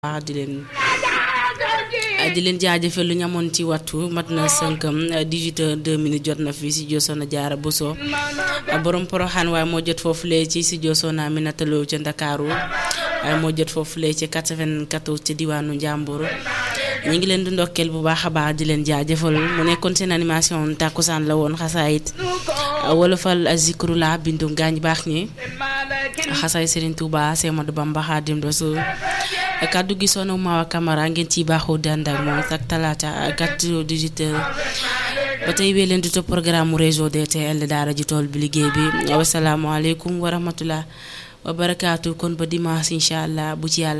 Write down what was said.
baax di leen di leen jaajëfal lu ñu amoon ci wattu mat na sënkam 18 heures 2 minutes jot na fii si Josona Jaara Buso borom poroxaan waaye moo jot foofu lee ci si Josona Aminata Lo ca Ndakaaru waaye moo jot foofu lee ci 94 ci diwaanu Njàmbur ñu ngi leen di ndokkeel bu baax a baax di leen jaajëfal mu nekkoon seen animation tàkkusaan la woon xasaayit wolofal zikru la bindu gaañ baax ñi xasaay Serigne Touba Semadou Bamba Xaadim Rasul kàddu gi sono Mawa Camara ngeen ciy baaxoo dànd ak moom ak talaata 4 18 heures ba tey wee leen di topp programme réseau DTL daara ji tool bi liggéey bi wasalaamaaleykum wa rahmatullah wa barakaatu kon ba dimanche incha allah bu ci yàlla